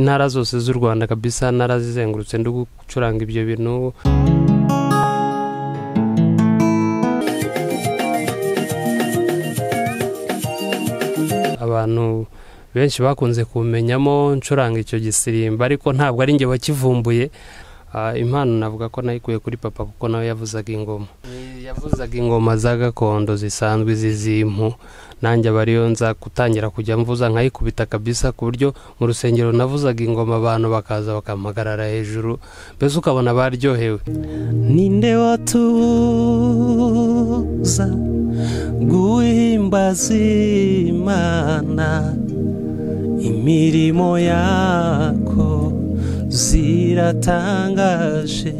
intara zose z'u rwanda kabisa narazizengurutse ndi gucuranga ibyo bintu abantu benshi bakunze kumenyamo ncuranga icyo gisirimba ariko ntabwo ari njye wakivumbuye Ah, impano navuga ko nayikuye kuri papa kuko nawe yavuzaga ingoma yavuzaga ingoma za gakondo zisanzwe zizimpu nanjye aba ariyo nza gutangira kujya mvuza nkayikubita kabisa ku buryo mu rusengero navuzaga ingoma abantu bakaza bakampagarara hejuru mbese ukabona baryohewe ninde watuza guhimbaza imana imirimo yako ziratangaje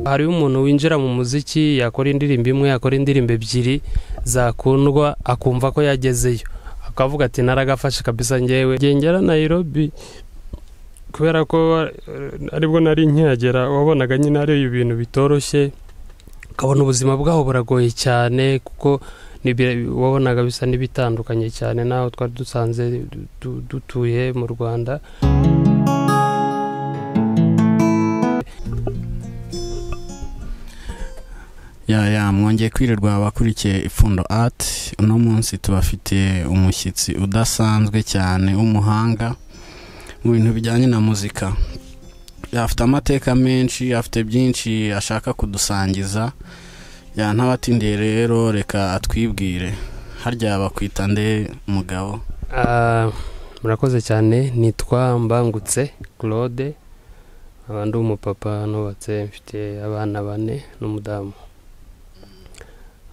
hariho umuntu winjira mu muziki yakora indirimbo imwe yakora indirimbo ebyiri zakundwa akumva ko yagezeyo akavuga ati naragafashe kabisa ngewe ngengera nayirobi kubera ko eh, aribwo nari nkihagera wabonaga nyine ari ibintu bitoroshye ukabona ubuzima bwaho buragoye cyane kuko nibi- wabonaga bisa n'ibitandukanye cyane n'aho twari dusanze du- du- dutuye mu rwanda ya ya mwongeye kwirirwa abakurikiye ipfundo ati uno munsi tubafitiye umushyitsi udasanzwe cyane w'umuhanga mu bintu bijyanye na muzika afite amateka menshi afite byinshi ashaka kudusangiza ya ntabatindiye rero reka atwibwire harya bakwita nde mugabo Ah, murakoze cyane nitwa mbangutse claude aba ndi umupapa nubatse mfite abana bane n'umudamu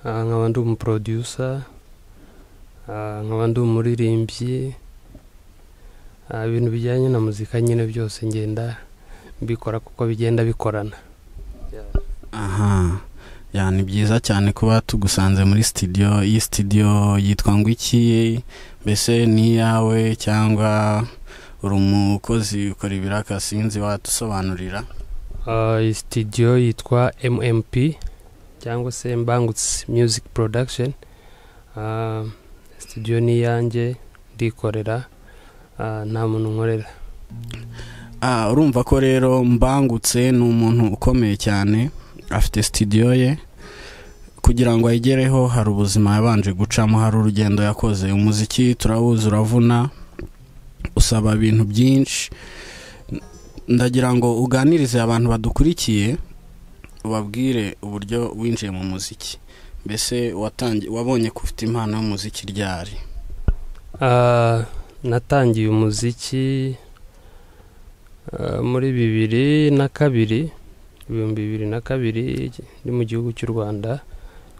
Ah, nkaba ndi umuprodusa nkaba ndi umuririmbyi Ah, ibintu bijyanye na muzika nyine byose ngenda mbikora kuko bigenda bikorana aha ya ni byiza cyane kuba tugusanze muri sitidiyo iyi sitidiyo yitwa ngo iki mbese ni iyawe cyangwa uri umukozi ukora ibiraka sinzi wadusobanurira Ah, iyi sitidiyo yitwa mmp cyangwa se mbangutse music production Ah, sitidiyo ni iyanjye ndikorera Ah, nta muntu nkorera Ah, urumva ko rero mbangutse ni umuntu ukomeye cyane afite sitidiyo ye kugira ngo ayigereho hari ubuzima yabanje gucamo hari urugendo yakoze umuziki turawuzi uravuna usaba ibintu byinshi N- ndagira ngo uganirize abantu badukurikiye ubabwire uburyo winjiye mu muziki mbese watangi- wabonye ko ufite impano y'umuziki ryari Ah, natangiye umuziki ah, muri bibiri na kabiri ibihumbi bibiri na kabiri ndi mu gihugu cy'u rwanda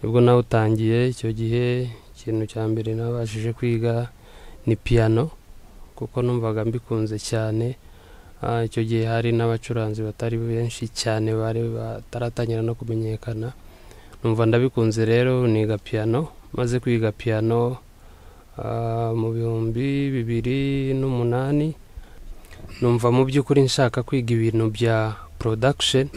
nibwo nawutangiye icyo gihe ikintu cya mbere nabashije kwiga ni piyano kuko numvaga mbikunze cyane Ah, icyo gihe hari n'abacuranzi batari benshi cyane bari bataratangira no kumenyekana numva ndabikunze rero niga piyano maze kwiga piyano Ah, mu bihumbi bibiri n'umunani numva mu by'ukuri nshaka kwiga ibintu bya production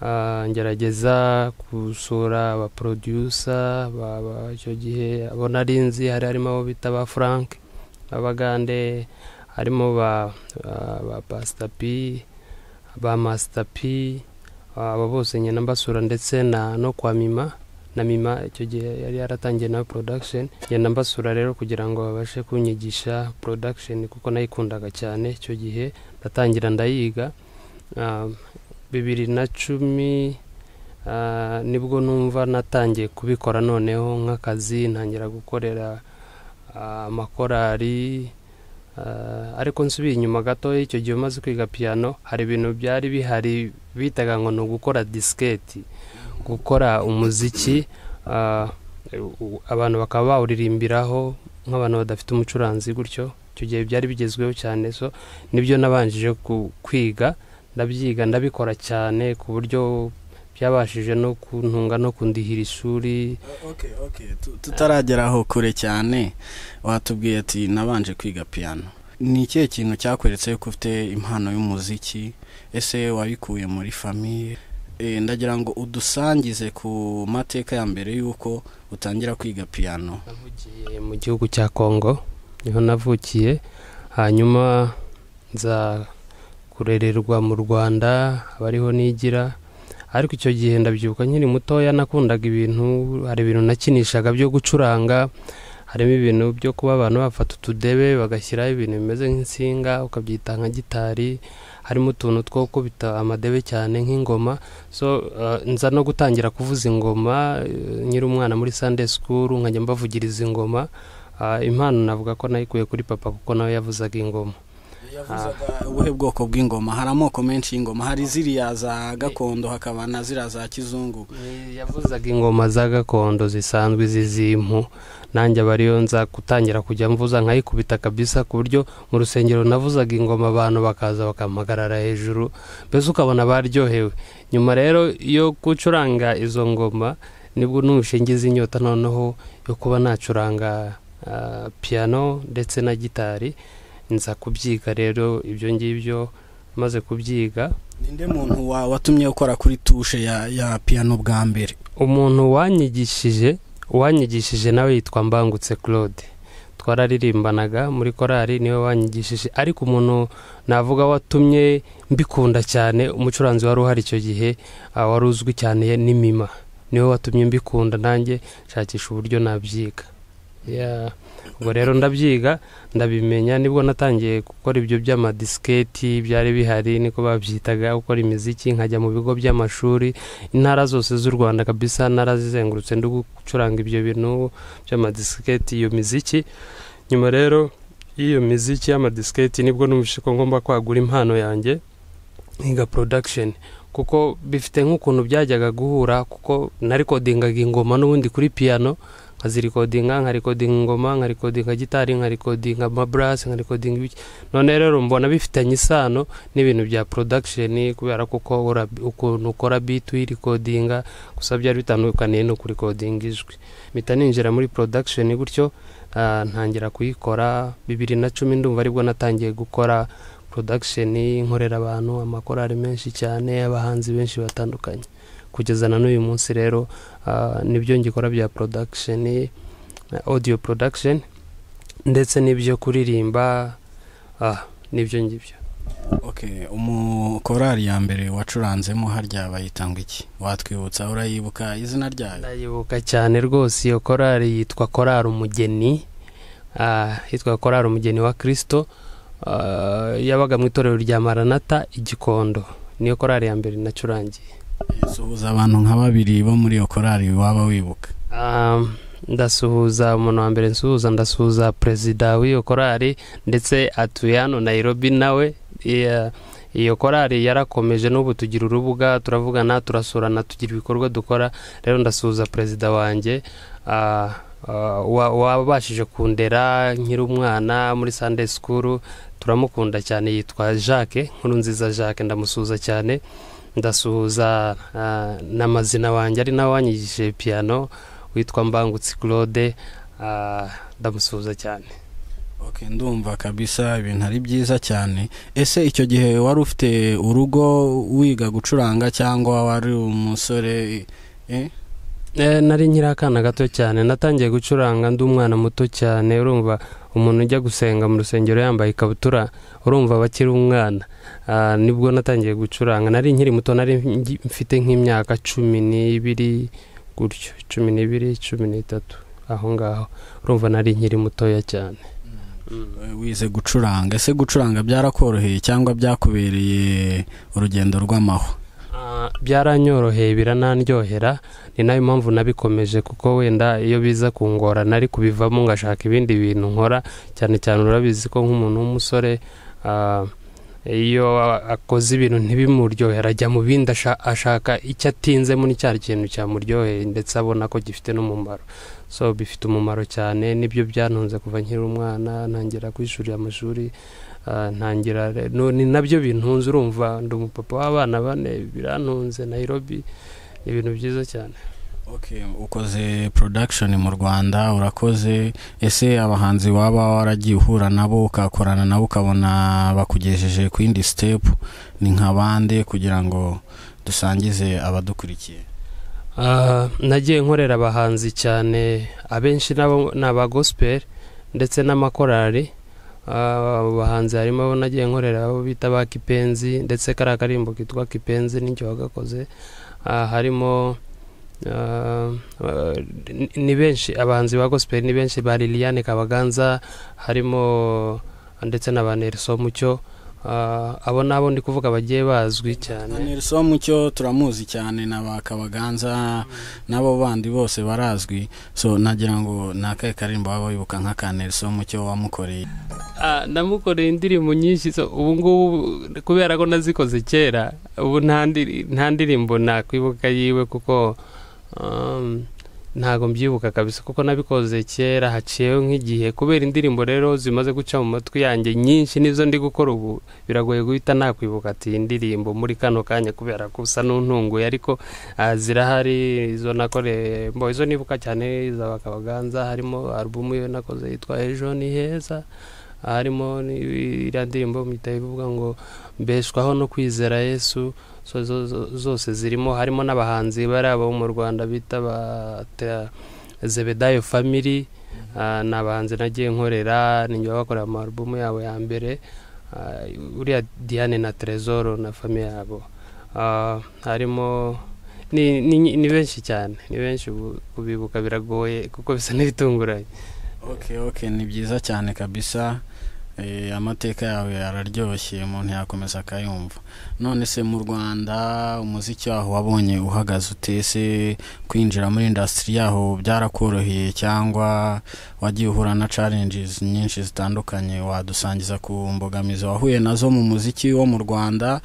Ah, ngerageza gusura abaproducer ba- ba- icyo gihe abo nari nzi hari harimo abo bita ba frank abagande harimo ba ah, ba pastor p ba master p Ah, abo bose ngenda mbasura ndetse na no kwa mima na mima icyo gihe yari yaratangiye nawe production ngenda mbasura rero kugira ngo babashe kunyigisha production kuko nayikundaga cyane icyo gihe ndatangira ndayiga Ah, bibiri na cumi ah, nibwo numva natangiye kubikora noneho nk'akazi ntangira gukorera ah, amakorari Ah, ariko nsubiye inyuma gatoya icyo gihe umaze kwiga piyano hari ibintu byari bihari bitaga ngo ni ugukora disiketi gukora umuziki ah, u- abantu bakaba bawuririmbiraho nk'abantu badafite umucuranzi gutyo icyo gihe byari bigezweho cyane so nibyo nabanjije ku- kwiga ndabyiga ndabikora cyane ku buryo byabashije no kuntunga no kundihira ishuri okay, okay. tu- tutarageraho kure cyane watubwiye ati nabanje kwiga piyano ni ikihe kintu cyakweretse ko ufite impano y'umuziki ese wabikuye muri famiye Eh, ndagira ngo udusangize ku mateka ya mbere y'uko utangira kwiga piyano navugiye mu gihugu cya kongo niho navukiye hanyuma nza kurererwa mu rwanda haba hariho nigira ariko icyo gihe ndabyibuka nkiri mutoya nakundaga ibintu hari ibintu nakinishaga byo gucuranga harimo ibintu byo kuba abantu bafata utudebe bagashyiraho ibintu bimeze nk'insinga ukabyita nka gitari harimo utuntu two kubita amadebe cyane nk'ingoma so nza no gutangira kuvuza ingoma nkiri umwana muri sande sikuru nkajya mbavugiriza ingoma impano navuga ko nayikuye kuri papa kuko nawe yavuzaga ingoma yavuzaga ubuhe bwoko bw'ingoma hari amoko menshi y'ingoma hari ziriya za gakondo hakaba na ziriya za kizungu yavuzaga ingoma za gakondo zisanzwe zizimpu nanjye aba ariyo nza gutangira kujya mvuza nkayikubita kabisa ku buryo mu rusengero navuzaga ingoma abantu bakaza bakampagarara hejuru mbese ukabona baryohewe nyuma rero yo gucuranga izo ngoma nibwo n'ubushingizi inyota noneho yo kuba nacuranga piyano ndetse na gitari nza kubyiga rero ibyo ngibyo maze kubyiga ninde muntu watumye ukora kuri tushe ya piyano bwa mbere umuntu wanyigishije uwanyigishije nawe yitwa mbangutse claude twararirimbanaga muri korali niwe wanyigishije ariko umuntu navuga watumye mbikunda cyane umucuranzi wari uhari icyo gihe wari uzwi cyane n'imima niwe watumye mbikunda nanjye nshakisha uburyo nabyiga ubwo rero ndabyiga ndabimenya nibwo natangiye gukora ibyo by'amadisiketi byari bihari niko babyitaga gukora imiziki nkajya mu bigo by'amashuri intara zose z'u rwanda kabisa narazizengurutse ndi gucuranga ibyo bintu by'amadisiketi iyo miziki nyuma rero y'iyo miziki y'amadisiketi nibwo numvise ko ngomba kwagura impano yanjye nkiga porodakisheni kuko bifite nk'ukuntu byajyaga guhura kuko narikodingaga ingoma n'ubundi kuri piyano nkazirikodinga nkarikodinga ingoma nkarikodinga gitari nkarikodinga amaburase nkarikodinga ibiki none rero mbona bifitanye isano n'ibintu bya porodakisheni kubera ko ukuntu ukora biti uyirikodinga gusa byari bitandukaniye no kurikodinga ijwi mpita ninjira muri porodakisheni gutyo ntangira kuyikora bibiri na cumi ndumva aribwo natangiye gukora porodakisheni nkorera abantu amakorari menshi cyane abahanzi benshi batandukanye kugeza na n'uyu munsi rero nibyo ngikora bya porodakisheni odiyo porodakisheni ndetse n'ibyo kuririmba n'ibyo ngibyo umukorari ya mbere wacuranzemo harya bayitanga iki watwibutsa urayibuka izina ryayo ndayibuka cyane rwose iyo korari yitwa korari umugeni yitwa korari umugeni wa kirisito yabaga mu itorero rya maranata igikondo niyo korari ya mbere nacurangiye suhuza abantu nka babiri bo muri iyo korari waba wibuka ndasuhuza umuntu wa mbere nsuhuza ndasuhuza perezida w'iyo korari ndetse atuye hano nayirobi nawe iyo korari yarakomeje n'ubu tugira urubuga turavugana turasurana tugira ibikorwa dukora rero ndasuhuza perezida wanjye wabashije kundera nkiri umwana muri sande sikuru turamukunda cyane yitwa jacques nkuru nziza jacques ndamusuhuza cyane ndasuhuza n'amazina wanjye ari nawe wanyigishije piyano witwa mbangutse claude ndamusuhuza cyane ndumva kabisa ibintu ari byiza cyane ese icyo gihe wari ufite urugo wiga gucuranga cyangwa wari umusore nari nkiri akana gato cyane natangiye gucuranga ndi umwana muto cyane urumva umuntu ujya gusenga mu rusengero yambaye ikabutura urumva aba akiri umwana nibwo natangiye gucuranga nari nkiri muto nari mfite nk'imyaka cumi n'ibiri gutyo cumi n'ibiri cumi n'itatu aho ngaho urumva nari nkiri mutoya cyane wize gucuranga ese gucuranga byarakoroheye cyangwa byakubereye urugendo rw'amahwa byaranyoroheye biranaryohera ni nayo mpamvu nabikomeje kuko wenda iyo biza kungorana ari kubivamo ngashaka ibindi bintu nkora cyane cyane urabizi ko nk'umuntu w'umusore iyo akoze ibintu ntibimuryohere ajya mu bindi ashaka icyo atinzemo ni cya kintu cyamuryoheye ndetse abona ko gifite n'umumaro so bifite umumaro cyane nibyo byantunze kuva nkiri umwana ntangira kwishurira amashuri ntangira ni nabyo bintunze urumva ndi umupapa w'abana bane birantunze nayirobi ni ibintu byiza cyane ukoze porodakishoni mu rwanda urakoze ese abahanzi waba waragiye uhura nabo ukakorana nabo ukabona bakugejeje ku yindi sitepu ni nka bande kugira ngo dusangize abadukurikiye nagiye nkorera abahanzi cyane abenshi ni abagosiperi ndetse n'amakorari abo bahanzi harimo abo nagiye nkorera abo bita ba kipenzi ndetse kariya karimbo kitwa kipenzi n'icyo wagakoze harimo ni benshi abahanzi ba gospel ni benshi ba liliane kabaganza harimo ndetse na ba nelson mucyo abo nabo ndi kuvuga bagiye bazwi cyane nelson mucyo turamuzi cyane na ba kabaganza n'abo bandi bose barazwi so nagira ngo ni akahe karimbo waba wibuka nk'aka nelson mucyo wamukoreye namukoreye indirimbo nyinshi ubu ngubu kubera ko nazikoze kera ubu nta ndirimbo nakwibuka yiwe kuko ntabwo mbyibuka kabisa kuko nabikoze kera haciyeho nk'igihe kubera indirimbo rero zimaze guca mu matwi yanjye nyinshi nizo ndi gukora ubu biragoye guhita nakwibuka ati indirimbo muri kano kanya kubera ko usa n'untunguye ariko zirahari izo nakoreye mbo izo nibuka cyane za bakabaganza harimo alubumu iyo nakoze yitwa ejo ni heza harimo iriya ndirimbo mpita ivuga ngo mbeshwaho no kwizera yesu zose zirimo harimo n'abahanzi bari abo mu rwanda bita ba zebedayo famiri ni abahanzi nagiye nkorera ninjye bakorera amarubumu yabo ya mbere uriya diane na terezoro na fami yabo harimo ni benshi cyane ni benshi kubibuka biragoye kuko bisa n'ibitunguranye oke oke ni byiza cyane kabisa amateka yawe araryoshye umuntu yakomeza akayumva none se mu rwanda umuziki waho wabonye uhagaze utese kwinjira muri indasitiri yaho byarakoroheye cyangwa wagiye uhura na challenges nyinshi zitandukanye wadusangiza ku mbogamizi wahuye nazo mu muziki wo mu rwanda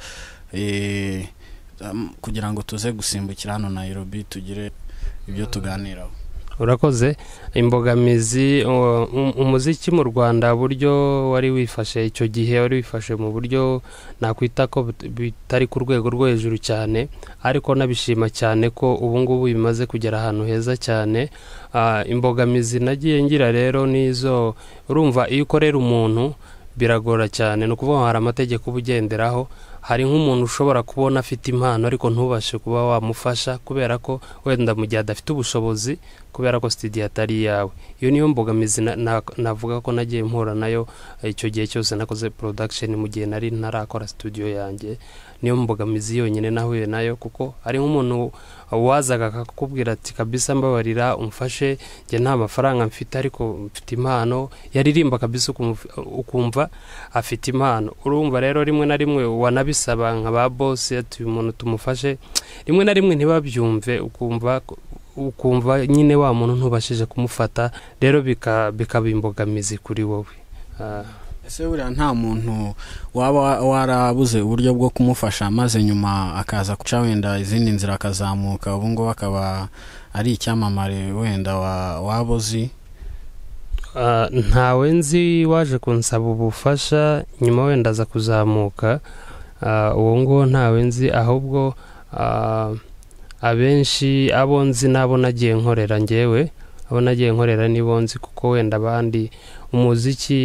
kugira ngo tuze gusimbukira hano Nairobi tugire ibyo tuganiraho urakoze imbogamizi umuziki mu rwanda buryo wari wifashe icyo gihe wari wifashe mu buryo nakwita ko bitari ku rwego rwo hejuru cyane ariko nabishima cyane ko ubu ngubu bimaze kugera ahantu heza cyane imbogamizi nagiye ngira rero n'izo urumva iyo ukorera umuntu biragora cyane ni ukuvuga ngo hari amategeko uba ugenderaho hari nk'umuntu ushobora kubona afite impano ariko ntubashe kuba wamufasha kubera ko wenda mu gihe adafite ubushobozi kubera ko sitidiyo atari iyawe iyo niyo mbogamizi navuga ko nagiye mpura nayo icyo gihe cyose nakoze porodakisheni mu gihe nari ntarakora studio yanjye niyo mbogamizi yonyine nahuye nayo kuko hari nk'umuntu wazaga akakubwira ati kabisa mbabarira umfashe njye nta mafaranga mfite ariko mfite impano yaririmba kabisa ukumva afite impano urumva rero rimwe na rimwe wanabisaba nka ba bose ati uyu muntu tumufashe rimwe na rimwe ntibabyumve ukumva ukumva nyine wa muntu ntubashije kumufata rero bikaba imbogamizi kuri wowe ese buriya nta muntu waba warabuze uburyo bwo kumufasha maze nyuma akaza guca wenda izindi nzira akazamuka ubu ngubu akaba ari icyamamare wenda waba uzi ntawe nzi waje kunsaba ubufasha nyuma wenda aza kuzamuka uwo nguwo ntawe nzi ahubwo abenshi abo nzi n'abo nagiye nkorera ngewe abo nagiye nkorera nibo nzi kuko wenda abandi umuziki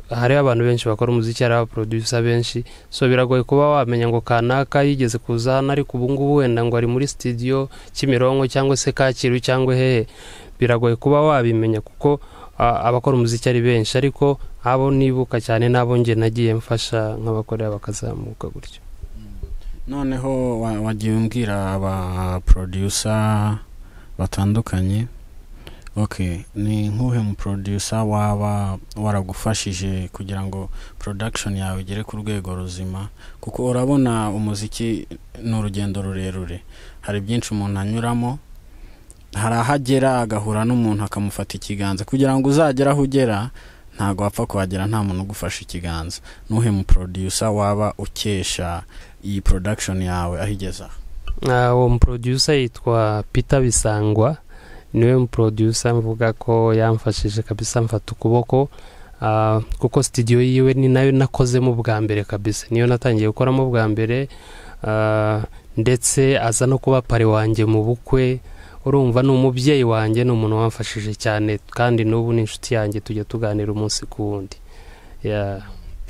hariho abantu benshi bakora umuziki hariho abaproducer benshi so biragoye kuba wamenya ngo kanaka yigeze kuza hano ariko ubu ngubu wenda ngo ari muri studio kimironko cyangwa se kacyiru cyangwa hehe biragoye kuba wabimenya kuko abakora umuziki ari benshi ariko abo nibuka cyane n'abo nge nagiye mfasha nk'abakorera bakazamuka gutyo noneho wagiye umbwira abaproducer batandukanye ok ni nk'uhe mu producer waba waragufashije kugira ngo production yawe igere ku rwego ruzima kuko urabona umuziki ni urugendo rurerure hari byinshi umuntu anyuramo hari aho agera agahura n'umuntu akamufata ikiganza kugira ngo uzagere aho ugera ntabwo wapfa kuhagera nta muntu ugufashe ikiganza n'uhe mu producer waba ukesha iyi production yawe aho igeze aha uwo mu producer yitwa Peter bisangwa niwe muproducer mvuga ko yamfashije kabisa mfata ukuboko kuko sitidiyo yiwe ni nayo nakozemo bwa mbere kabisa niyo natangiye gukoramo bwa mbere ndetse aza no kuba pari wanjye mu bukwe urumva ni umubyeyi wanjye ni umuntu wamfashije cyane kandi n'ubu ni inshuti yanjye tujya tuganira umunsi ku wundi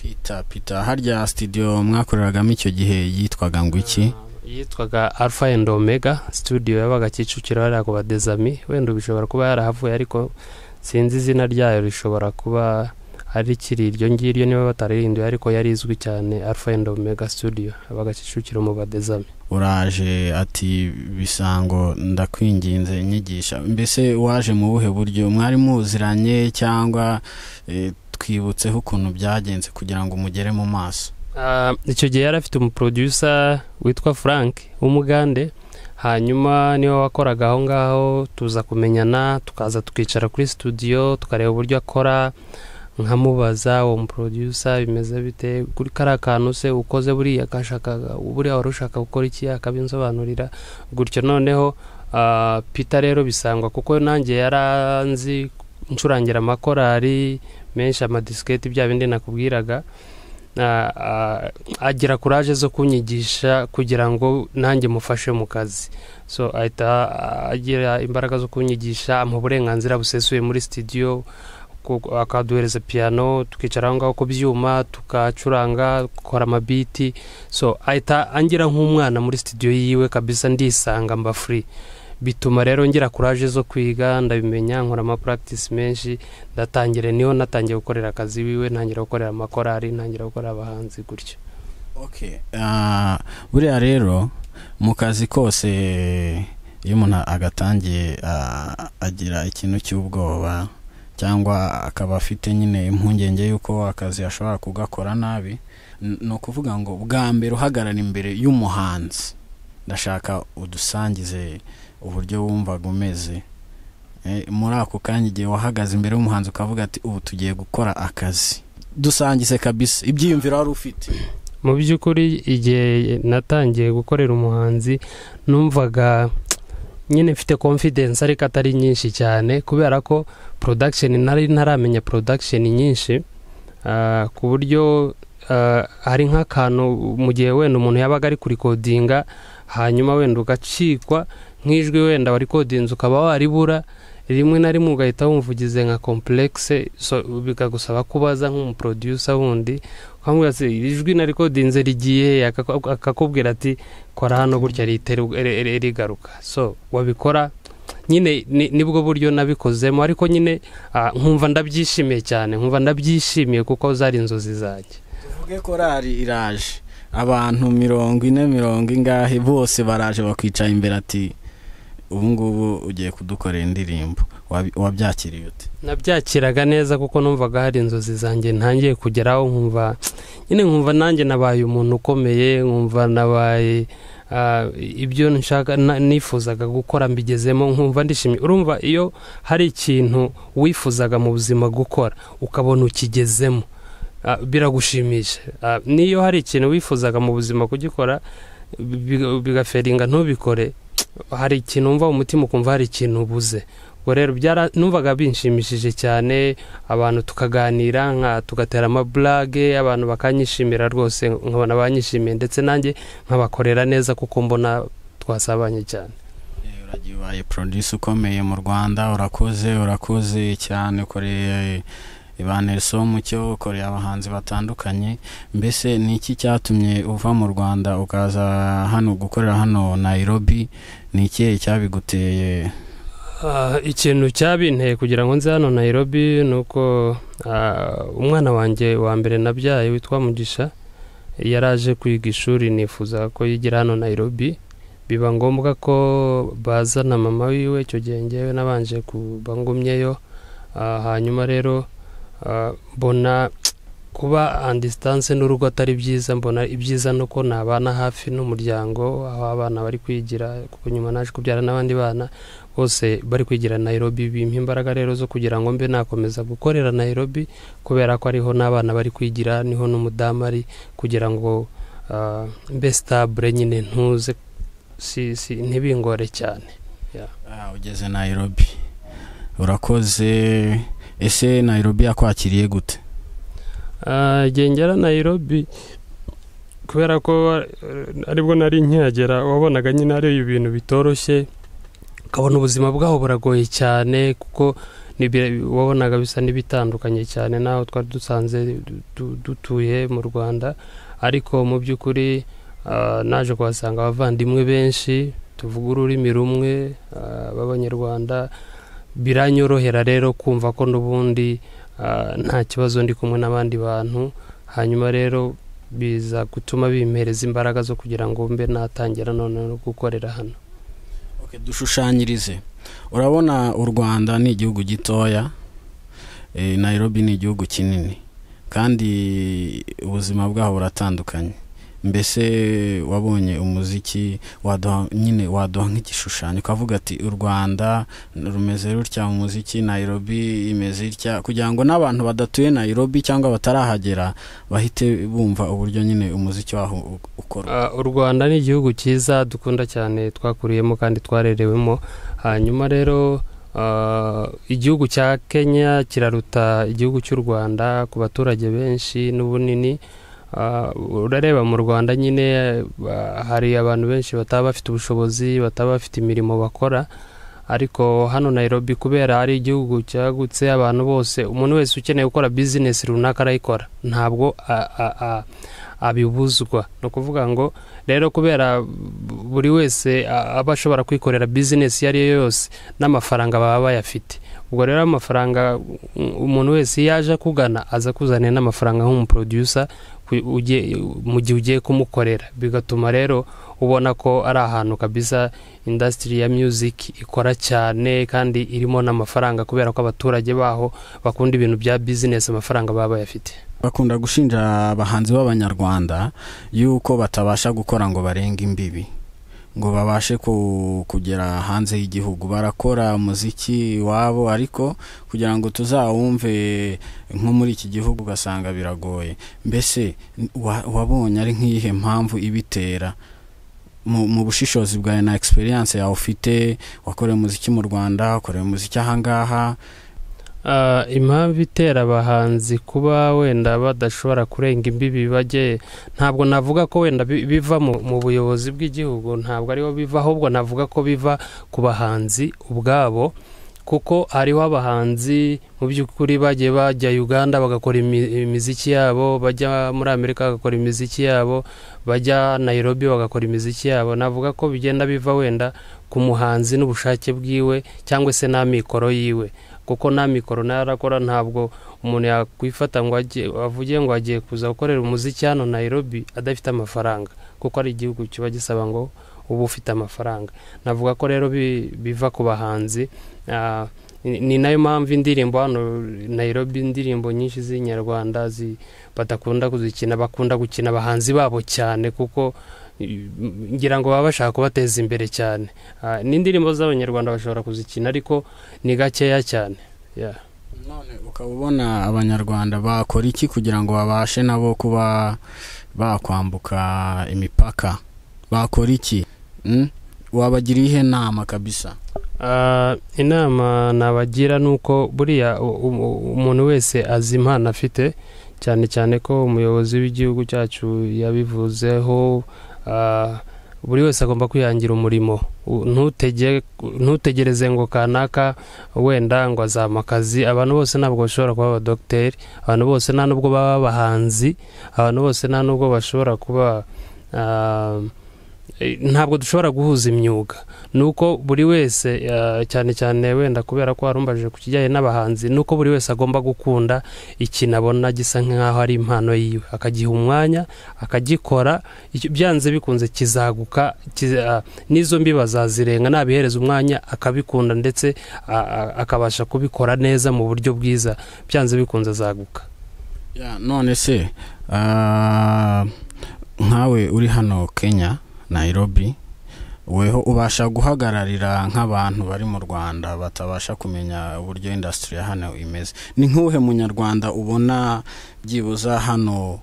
pita pita harya sitidiyo mwakoreragamo icyo gihe yitwaga ngo iki yitwaga alpha and omega studio yabaga kicukiro hariya ku badezami wenda bishobora kuba yarahavuye ariko sinzi izina ryayo rishobora kuba arikiri iryo ngiryo niba batarihinduye ariko yari izwi cyane alpha and omega studio aba kicukiro mu badezame uraje ati bisango ndakwinginze nyigisha mbese waje mu buhe buryo mwari muziranye cyangwa eh, twibutseho ukuntu byagenze kugira ngo mugere mu maso Ah, icyo gihe yari afite umuproducer witwa frank w'umugande hanyuma niwe wakoraga aho ngaho tuza kumenyana tukaza tukicara kuri studio tukareba uburyo akora nkamubaza uwo muproducer bimeze bite kuri kariya kantu se ukoze buriya gashakaga buriya wari ushaka gukora iki akabinsobanurira gutyo noneho ah, peter rero bisangwa kuko nanjye yaranzi ncurangira amakorari menshi amadisiketi bya bindi nakubwiraga na- a- agira kuraje zo kunyigisha kugira ngo nanjye mufashe mu kazi so ahita agira imbaraga zo kunyigisha ampa uburenganzira busesuye muri studio ku- akaduhereza piyano tukicara aho ngaho ku byuma tukacuranga dukora amabiti so ahita angira nk'umwana muri studio yiwe kabisa ndisanga mba free bituma rero ngira kuraje zo kwiga ndabimenya nkora amapractice menshi ndatangira niho natangiye gukorera akazi wiwe ntangira gukorera amakorari ntangira gukorera abahanzi gutyo okay ah, buriya rero mu kazi kose iyo umuntu agatangiye ah, agira ikintu cy'ubwoba cyangwa akaba afite nyine impungenge y'uko akazi ashobora kugakora nabi n- ni ukuvuga ngo bwa mbere uhagarara imbere y'umuhanzi ndashaka udusangize uburyo wumvaga umeze Eh, muri ako kanya igihe wahagaze imbere y'umuhanzi ukavuga ati ubu tugiye gukora akazi dusangize kabisa ibyiyumviro wari ufite mu by'ukuri igihe natangiye gukorera umuhanzi numvaga nyine mfite confidence ariko atari nyinshi cyane kubera ko production nari ntaramenya production nyinshi ah, ku buryo ah, hari nk'akantu mu gihe wenda umuntu yabaga ari kurikodinga hanyuma wenda ugacikwa nk'ijwi wenda warikodinze ukaba waribura rimwe na rimwe ugahita wumvugize nka complexe so bikagusaba kubaza nk'umuproducer wundi ukamubwira ati iri jwi narikodinze rigiye he?" Akaku- akakubwira ati kora hano gutya rihita ri- ri- ri- rigaruka so wabikora nyine ni- nibwo buryo nabikozemo ariko nyine ah, nkumva ndabyishimiye cyane nkumva ndabyishimiye kuko zari inzozi zanjye tuvuge korari iraje abantu mirongo ine mirongo ingahe bose baraje bakwicara imbere ati ubu ngubu ugiye kudukorera indirimbo Wabi- wabyakiriye ute nabyakiraga neza kuko numvaga hari inzozi zanjye ntangiye kugeraho nkumva nyine nkumva nanjye nabaye umuntu ukomeye nkumva nabaye ah, ibyo nshaka na- nifuzaga gukora mbigezemo nkumva ndishimye urumva iyo hari ikintu wifuzaga mu buzima gukora ukabona ukigezemo ah, biragushimisha Ah, n'iyo hari ikintu wifuzaga mu buzima kugikora bi- bigaferinga ntubikore hari ikintu wumva mu mutima ukumva hari ikintu ubuze ubwo rero byara- numvaga binshimishije cyane abantu tukaganira nka tugatera amaburage abantu bakanyishimira rwose nkabona banyishimiye ndetse nanjye nkabakorera neza kuko mbona twasabanye cyane Eh, uragiye ubaye produce ukomeye mu rwanda urakoze urakoze cyane ukoreye ba nelson mucyo ukoreye abahanzi batandukanye mbese ni iki cyatumye uva mu rwanda ukaza hano gukorera hano nairobi ni ikihe cyabiguteye Ah, ikintu cyabinteye kugira ngo nze hano Nairobi ni uko ah, umwana wanjye wa mbere nabyaye witwa Mugisha yaraje kwiga ishuri nifuza ko yigira hano Nairobi biba ngombwa ko bazana mama wiwe icyo gihe ngewe nabanje kuba ngumyeyo Ah, hanyuma rero ah, mbona kuba and distance n'urugo atari byiza mbona ibyiza ni uko nabana hafi n'umuryango aho abana bari kwigira kuko nyuma naje kubyara n'abandi bana bose bari kwigira Nairobi bimpa imbaraga rero zo kugira ngo mbe nakomeza gukorera Nairobi kubera ko ariho n'abana bari kwigira niho n'umudamu ari kugira ngo ah, mbe stabule nyine ntuze si, si, ntibingore cyane Ah, ugeze nairobi urakoze ese nairobi yakwakiriye gute Ah, igihe ngera Nairobi kubera ko eh, aribwo nari nkihagera wabonaga nyine ari ibintu bitoroshye ukabona ubuzima bwaho buragoye cyane kuko ni bi- wabonaga bisa n'ibitandukanye cyane n'aho twari dusanze du- du- dutuye mu rwanda ariko mu by'ukuri ah, naje kuhasanga abavandimwe benshi tuvuga ururimi rumwe ah, b'abanyarwanda biranyorohera rero kumva ko n'ubundi ah, nta kibazo ndi kumwe n'abandi bantu hanyuma rero biza gutuma bimpereza imbaraga zo kugira ngo mbe natangira noneho no gukorera hano Ok, dushushanyirize urabona u rwanda ni igihugu gitoya eh, nairobi ni igihugu kinini kandi ubuzima bwaho buratandukanye mbese wabonye umuziki waduha nyine waduha nk'igishushanyo ukavuga ati u rwanda rumeze rutya mu muziki nairobi imeze itya kugira ngo n'abantu badatuye nairobi cyangwa batarahagera bahite bumva uburyo nyine umuziki waho u- ukorwa Ah, u rwanda ni igihugu cyiza dukunda cyane twakuriyemo kandi twarerewemo hanyuma rero ah, igihugu cya kenya kiraruta igihugu cy'u rwanda ku baturage benshi n'ubunini Ah, urareba mu rwanda nyine ah, hari abantu benshi bataba bafite ubushobozi bataba bafite imirimo bakora ariko hano nairobi kubera ari igihugu cyagutse abantu bose umuntu wese ukeneye gukora bizinesi runaka arayikora ntabwo a- a- a- abibuzwa ni ukuvuga ngo rero kubera buri wese a- aba ashobora kwikorera bizinesi iyo ari yo yose n'amafaranga baba bayafite ubwo rero amafaranga mm, umuntu wese iyo aje akugana aza kuzanira n'amafaranga nk'umuprodusa ku- ugiye- mu gihe ugiye kumukorera bigatuma rero ubona ko ari ahantu kabisa indasitiri ya music ikora cyane kandi irimo n'amafaranga kubera ko abaturage baho bakunda ibintu bya bizinesi amafaranga baba bayafite bakunda gushinja abahanzi b'abanyarwanda yuko batabasha gukora ngo barenge imbibi ngo babashe ku- kugera hanze y'igihugu barakora umuziki iwabo ariko kugira ngo tuzawumve nko muri iki gihugu ugasanga biragoye mbese wa- wabonye ari nk'iyihe mpamvu ibitera mu mu bushishozi bwawe na egisperiyanse yawe ufite wakoreye umuziki mu rwanda wakoreye umuziki ahangaha Ah, impamvu itera abahanzi kuba wenda badashobora kurenga imbibi bajye ntabwo navuga ko wenda bi- biva mu, mu buyobozi bw'igihugu ntabwo ariho biva ahubwo navuga ko biva ku bahanzi ubwabo kuko hariho abahanzi mu by'ukuri bagiye bajya uganda bagakora imi- imiziki yabo bajya muri amerika bagakora imiziki yabo bajya nairobi bagakora imiziki yabo navuga ko bigenda biva wenda ku muhanzi n'ubushake bwiwe cyangwa se n'amikoro yiwe kuko nta mikoro narakora ntabwo umuntu yakwifata ngo ajye avuge ngo agiye kuza gukorera umuziki hano Nairobi adafite amafaranga kuko ari igihugu kiba gisaba ngo uba ufite amafaranga navuga ko rero bi- biva ku bahanzi ah, ni- ni nayo mpamvu indirimbo hano Nairobi indirimbo nyinshi z'inyarwanda zi- badakunda kuzikina bakunda gukina abahanzi babo cyane kuko i- ngira ngo baba bashaka kubateza imbere cyane Ah, n'indirimbo z'abanyarwanda bashobora kuzikina ariko ni gakeya cyane Yeah. none ukaba ubona abanyarwanda bakora iki kugira ngo babashe nabo kuba bakwambuka imipaka bakora iki Mm? wabagira iyihe nama kabisa Ah, inama nabagira ni uko buriya u- u- umuntu wese azi impano afite cyane cyane ko umuyobozi w'igihugu cyacu yabivuzeho ah, buri wese agomba kwihangira umurimo U- ntutege- ntutegereze ngo kanaka wenda ngo azama akazi abantu bose ntabwo bashobora kuba abadogiteri abantu bose nta nubwo baba abahanzi abantu bose nta nubwo bashobora kuba ah, eh, ntabwo dushobora guhuza imyuga nuko buri wese eh, cyane cyane wenda kubera ko warumbaje ku kijyanye n'abahanzi nuko buri wese agomba gukunda ikintu abona gisa nk'aho ari impano yiwe akagiha umwanya akagikora icyo- byanze bikunze kizaguka kiza- ah, n'izo mbi bazazirenga nabihereza umwanya akabikunda ndetse ah, ah, akabasha kubikora neza mu buryo bwiza byanze bikunze azaguka Ya, none se ah, nkawe uri hano kenya nairobi weho ubasha guhagararira nk'abantu bari mu rwanda batabasha kumenya uburyo indasitiri ya hano imeze ni nk'uhe munyarwanda ubona byibuza hano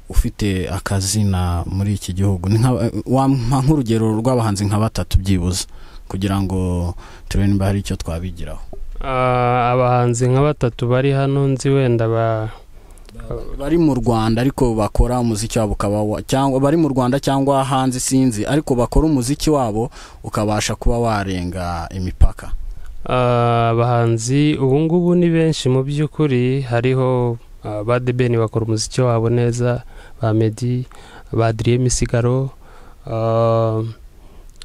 ufite akazina muri iki gihugu Ni nka- wampa nk'urugero rw'abahanzi nka batatu byibuza kugira ngo turebe niba hari icyo twabigiraho Ah, abahanzi nka batatu bari hano nzi wenda ba bari mu rwanda ariko bakora umuziki wabo ukaba wa- cyangwa bari mu rwanda cyangwa hanze sinzi ariko bakora umuziki wabo ukabasha kuba warenga imipaka Ah, abahanzi ubu ngubu ni benshi mu by'ukuri hariho ah, ba debeni bakora umuziki wabo neza ba medi ba adriye misigaro ah,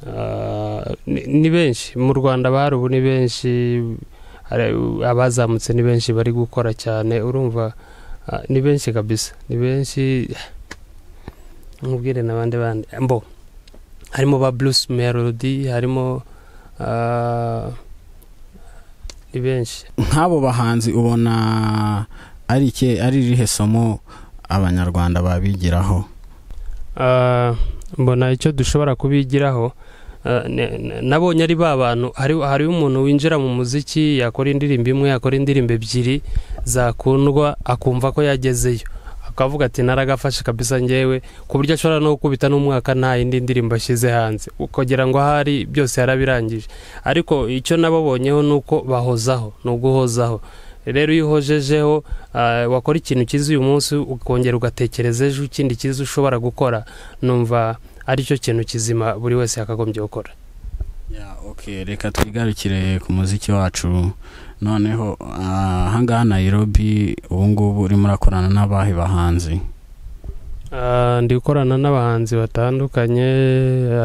ah, ni ni benshi mu rwanda bahari ubu ni benshi hari abazamutse ni benshi bari gukora cyane urumva ah, ni benshi kabisa ni benshi nkubwire n'abandi bandi mbo harimo ba bruce melody harimo ah, ni benshi nk'abo bahanzi ubona ari ike ari irihe somo abanyarwanda babigiraho Ah, mbona icyo dushobora kubigiraho ah, ne- ne- nabonye ari ba bantu hari hari umuntu winjira mu muziki yakora indirimbo imwe yakora indirimbo ebyiri zakundwa akumva ko yagezeyo akavuga ati naragafashe kabisa ngewe ku buryo ashobora no gukubita n'umwaka nta yindi ndirimbo ashyize hanze ukagira ngo ahari byose yarabirangije ariko icyo nababonyeho ni uko bahozaho ni uguhozaho rero iyo uhojejeho ah, wakora ikintu cyiza uyu munsi ukongera ugatekereza ejo ikindi cyiza ushobora gukora numva aricyo kintu kizima buri wese yakagombye gukora Ya, okay reka twigarukire ku muziki wacu noneho ah, ahangaha Nairobi ubu ngubu urimo urakorana n'abahe bahanzi Ah, ndi gukorana n'abahanzi batandukanye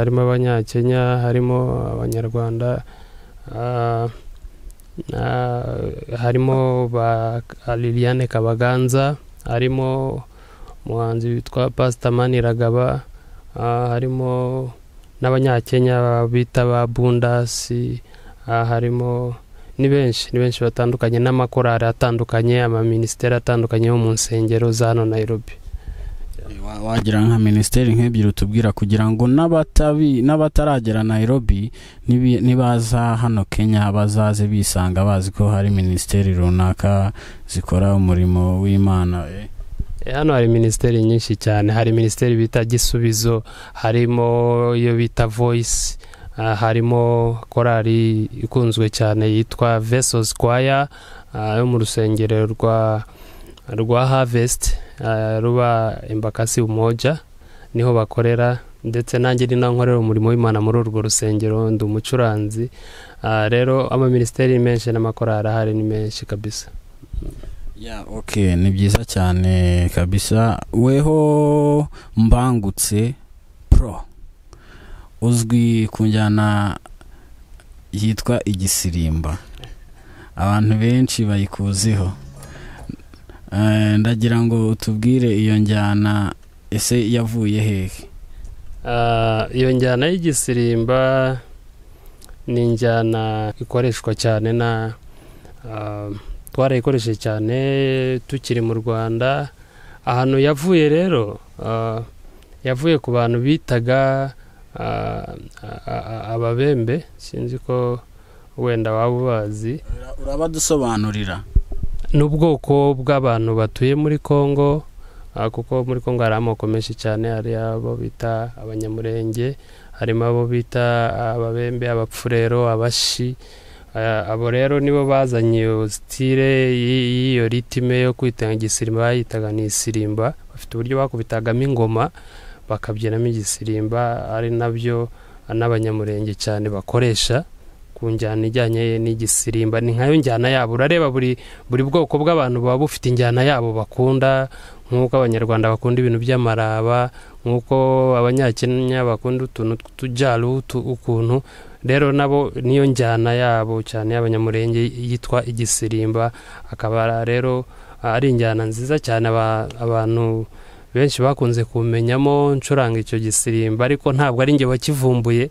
harimo abanyakenya harimo abanyarwanda ah, ah, harimo ba liliane kabaganza harimo umuhanzi witwa pasitamani ragaba ah, harimo n'abanyakenya bita ba bundasi ah, harimo ni benshi ni benshi batandukanye n'amakorari atandukanye amaminisiteri atandukanye yo mu nsengero za hano nayirobi Wa- wagira nka minisiteri nk'ebyiri utubwira kugira ngo n'abatabi n'abataragera Nairobi nibi- nibaza hano Kenya bazaze bisanga bazi ko hari minisiteri runaka zikora umurimo w'Imana eh. Eh, hano hari minisiteri nyinshi cyane hari minisiteri bita gisubizo harimo iyo bita voice ah, harimo korali ikunzwe cyane yitwa vesos kwaya yo mu rusengero rwa rwa harvest ah, ruba embakasi umoja niho bakorera ndetse nanjye ni naho nkorera umurimo w'imana muri urwo rusengero ndi umucuranzi Ah, rero amaministeri ni menshi n'amakorari ahari ni menshi kabisa Ya okay ni byiza cyane kabisa weho mbangutse pro uzwi ku njyana yitwa igisirimba abantu benshi bayikuziho Eh, ndagira ngo utubwire iyo njyana ese yavuye hehe Ah, iyo njyana y'igisirimba ni injyana ikoreshwa cyane na ah, twarayikoresheje cyane tukiri mu rwanda ahantu yavuye rero ah, yavuye ku bantu bitaga ah, a- a- a- ababembe sinzi ko wenda waba ubazi urabadusobanurira ni ubwoko bw'abantu batuye muri congo ah, kuko muri congo hari amoko menshi cyane hari abo bita abanyamurenge harimo abo bita ababembe abapfurero abashi Ah, abo rero nibo bazanye iyo sitire y'i- y'iyo ritime yo kwitanga igisirimba bayitaga ni isirimba bafite uburyo bakubitagamo ingoma bakabyinamo igisirimba ari nabyo n'abanyamurenge cyane bakoresha ku njyana ijyanye n'igisirimba ni nkayo njyana yabo urareba buri buri bwoko bw'abantu buba bufite injyana yabo bakunda nk'uko abanyarwanda bakunda ibintu by'amaraba nk'uko abanyakenya bakunda utuntu tw'utujaru utu- ukuntu rero nabo niyo njyana yabo cyane y'abanyamurenge yitwa igisirimba akaba rero ari injyana nziza cyane aba- abantu benshi bakunze kumenyamo ncuranga icyo gisirimba ariko ntabwo ari njye wakivumbuye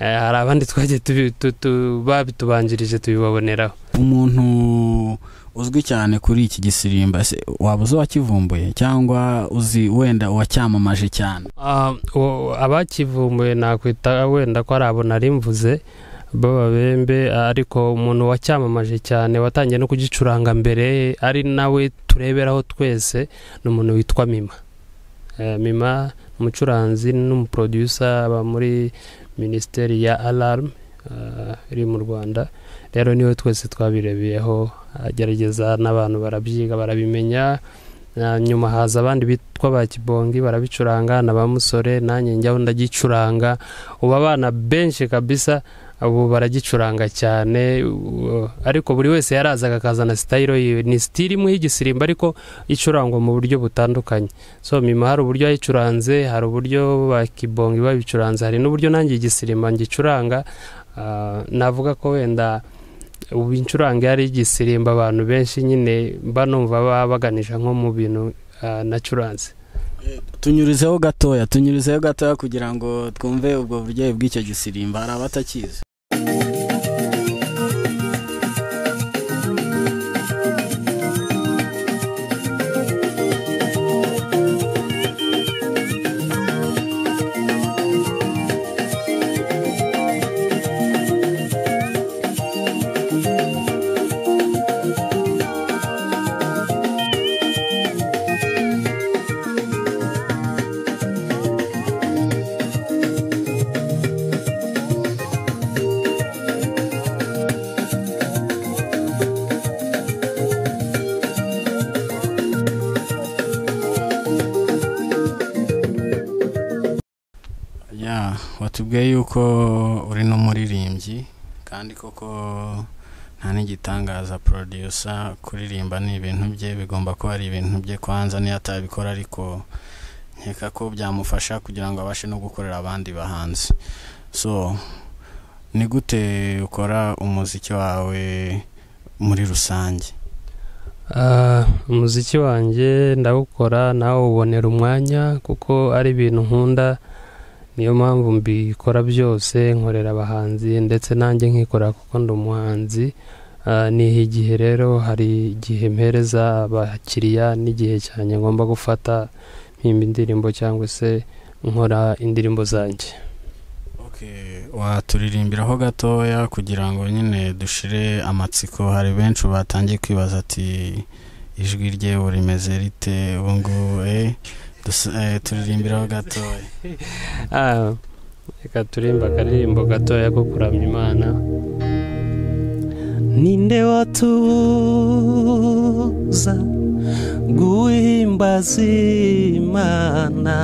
Eh, hari abandi twagiye tubi- tu- tu- babitubanjirije tubibaboneraho umuntu uzwi cyane kuri iki gisirimba ese waba uzi uwakivumbuye cyangwa uzi wenda uwacyamamaje cyane Ah, uwo- abakivumbuye nakwita wenda ko ari abo nari mvuze b'ababembe ariko umuntu wacyamamaje cyane watangiye no kugicuranga mbere ari nawe tureberaho twese ni umuntu witwa mima Eh, mima umucuranzi n'umuproducer aba muri minisiteri ya alarm eh, iri mu rwanda rero niwe twese twabirebeyeho agerageza n'abantu barabyiga barabimenya Na nyuma haza abandi bitwa ba kibongi barabicuranga na ba musore nanjye njyaho ndagicuranga ubu abana benshi kabisa ubu baragicuranga cyane u- ariko buri wese yarazaga akazana sitayiro yiwe ni sitiri imwe y'igisirimba ariko icurangwa mu buryo butandukanye so mima hari uburyo yayicuranze hari uburyo ba kibongi babicuranze hari n'uburyo nanjye igisirimba ngicuranga Ah, navuga ko wenda ubu incurange yari igisirimba abantu benshi nyine mba numva baba baganisha nko mu bintu nacuranze tunyurizeho gatoya tunyurizeho gatoya kugira ngo twumve ubwo buryohe bw'icyo gisirimba hari abatakizi ya watubwiye yuko uri n'umuririmbyi kandi koko nta n'igitangaza porodusa kuririmba ni ibintu bye bigomba kuba ari ibintu bye kwanza niyo atabikora ariko nkeka ko byamufasha kugira ngo abashe no gukorera abandi bahanzi so ni gute ukora umuziki wawe muri rusange Ah, umuziki wanjye ndawukora nawe ubonera umwanya kuko ari ibintu nkunda niyo mpamvu mbikora byose nkorera abahanzi ndetse nanjye nkikora kuko ndi umuhanzi Ah, niha igihe rero hari igihe mpereza abakiriya n'igihe cyanjye ngomba gufata mpimba indirimbo cyangwa se nkora indirimbo zanjye Okay, waturirimbiraho gatoya kugira ngo nyine dushire amatsiko hari benshi batangiye kwibaza ati ijwi rye ubu rimeze rite ubu ngubu eh, dus- eh, turirimbiraho gatoya Ah, reka turimba akaririmbo gatoya ko kuramya imana ninde watuza guhimbaza imana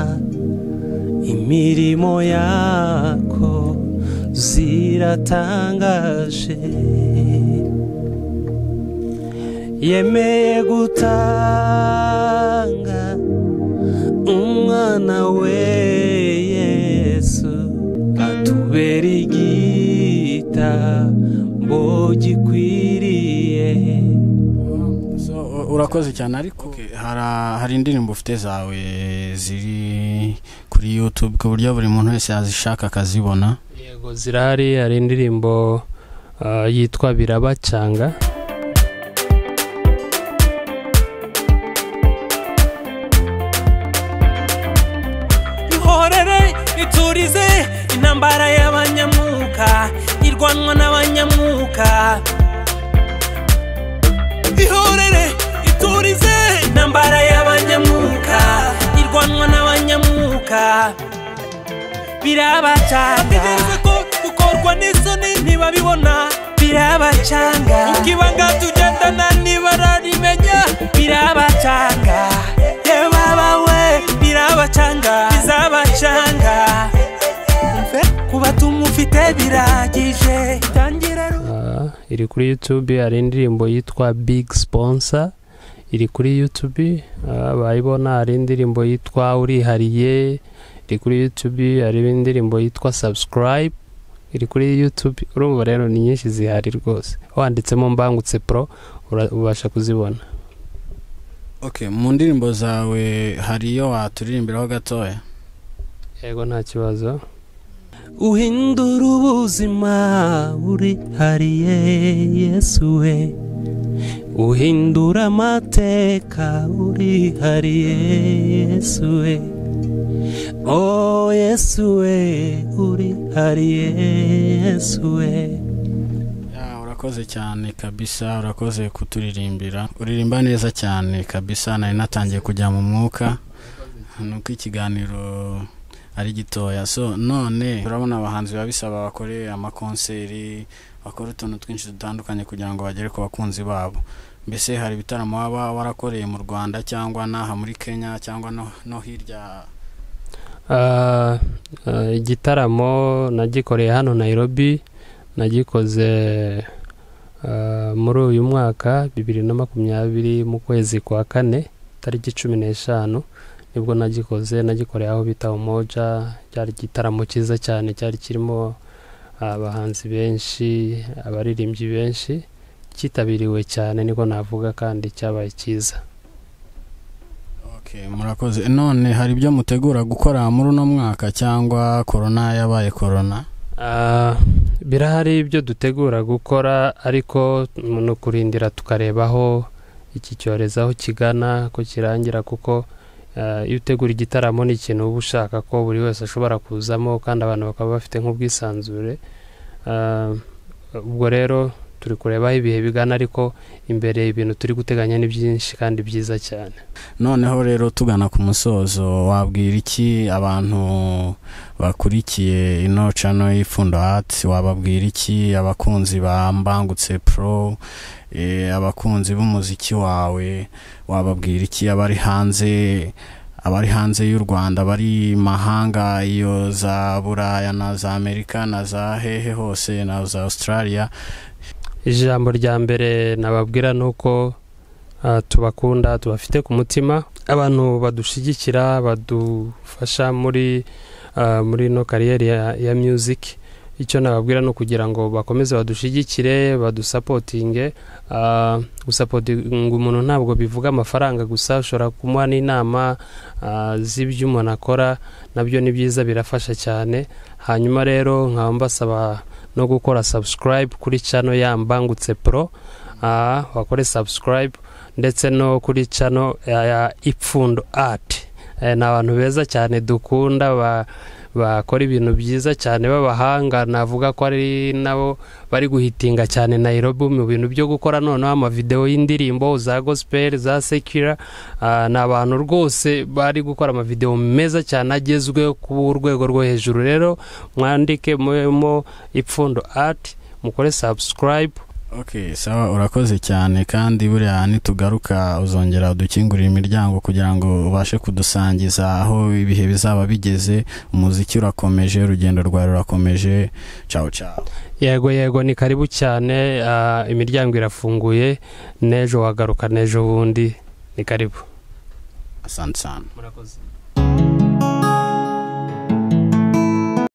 imirimo yako ziratangaje yemeye gutanga umwana we yesu atubera igitambo gikwiriye so u- urakoze cyane ariko hari hari indirimbo ufite zawe ziri kuri youtube ku buryo buri muntu wese yazishaka akazibona yego zirahari hari indirimbo ah, yitwa birabacanga ihorere iturize intambara y'abanyamwuka irwanwa n'abanyamwuka ihorere iturize intambara y'abanyamwuka irwanwa n'abanyamwuka birabacanga ko gukorwa n'isoni ntibabibona birabacanga ukibanga tugendana ntibarabimenya birabacanga yewe abawe birabacanga bizabacanga Umve kubatuma ufite biragije tangira ru- Ah, iri kuri youtube hari indirimbo yitwa big sponsor iri kuri youtube ah, bayibona hari indirimbo yitwa urihariye iri kuri youtube hari indirimbo yitwa subscribe iri kuri youtube urumva rero ni nyinshi zihari rwose wanditsemo mbangutse pro ura- ubasha kuzibona okay mu ndirimbo zawe hari iyo waturirimbiraho gatoya yego nta kibazo uhindura ubuzima urihariye yesu we uhindura amateka urihariye yesu we o yesu we urihariye yesu we Ya, urakoze cyane kabisa urakoze kuturirimbira uririmba neza cyane kabisa nari natangiye kujya mu mwuka nuko ikiganiro ari gitoya so none turabona abahanzi biba bisaba bakore amakonseri bakore utuntu twinshi dutandukanye kugira ngo bagere ku bakunzi babo mbese hari ibitaramo waba warakoreye mu rwanda cyangwa n'aha muri kenya cyangwa no, no hirya Ah, ah, igitaramo nagikoreye hano nairobi nagikoze ah, muri uyu mwaka bibiri na makumyabiri mu kwezi kwa kane tariki cumi n'eshanu nibwo nagikoze nagikoreye aho bita umoja cyari igitaramo cyiza cyane cyari kirimo abahanzi benshi abaririmbyi benshi cyitabiriwe cyane niko navuga kandi cyabaye cyiza Okay, murakoze none hari ibyo mutegura gukora muri uno mwaka cyangwa korona yabaye korona Ah, birahari ibyo dutegura gukora ariko ni ukurindira tukareba aho iki cyorezo aho kigana ko kirangira kuko ah, iyo utegura igitaramo ni ikintu uba ushaka ko buri wese ashobora kuzamo kandi abantu bakaba bafite nk'ubwisanzure Ah, ubwo rero turi kureba aho ibihe bigana ariko imbere ibintu turi guteganya ni byinshi kandi byiza cyane noneho rero tugana ku musozo wabwira iki abantu bakurikiye ino cano y'ipfundo hati wababwira iki abakunzi ba mbangutse pro eh, abakunzi b'umuziki wawe wababwira iki abari hanze abari hanze y'u rwanda bari mahanga iyo za buraya na za amerika na za hehe hose na za australia ijambo rya mbere nababwira ni uko ah, tubakunda tubafite ku mutima abantu badushyigikira badufasha muri ah, muri ino kariyeri ya, ya music icyo nababwira ni ukugira ngo bakomeze badushyigikire badusapotinge ah, gusapotinga umuntu ntabwo bivuga amafaranga gusa ushobora kumuha n'inama ah, z'ibyo umuntu akora nabyo ni byiza birafasha cyane hanyuma rero nkaba mbasaba no gukora subscribe kuri channel ya mbangutse pro ah, wakore subscribe ndetse no kuri channel ya, ya ipfundo art eh, ni abantu beza cyane dukunda ba bakora ibintu byiza cyane b'abahanga navuga ko ari nabo bari guhitinga cyane Nairobi mu bintu byo gukora noneho amavidewo y'indirimbo za gospel za sekira ah, ni abantu rwose bari gukora amavidewo meza cyane agezweho ku rwego rwo hejuru rero mwandike mubemo ipfundo art mukore subscribe ok sawa urakoze cyane kandi buriya nitugaruka uzongera udukingurira imiryango kugira ngo ubashe kudusangiza aho ibihe bizaba bigeze umuziki urakomeje urugendo rwawe rurakomeje cawo cawo yego yego ni karibu cyane ah, imiryango irafunguye n'ejo wagaruka n'ejo bundi ni karibu asante sana murakoze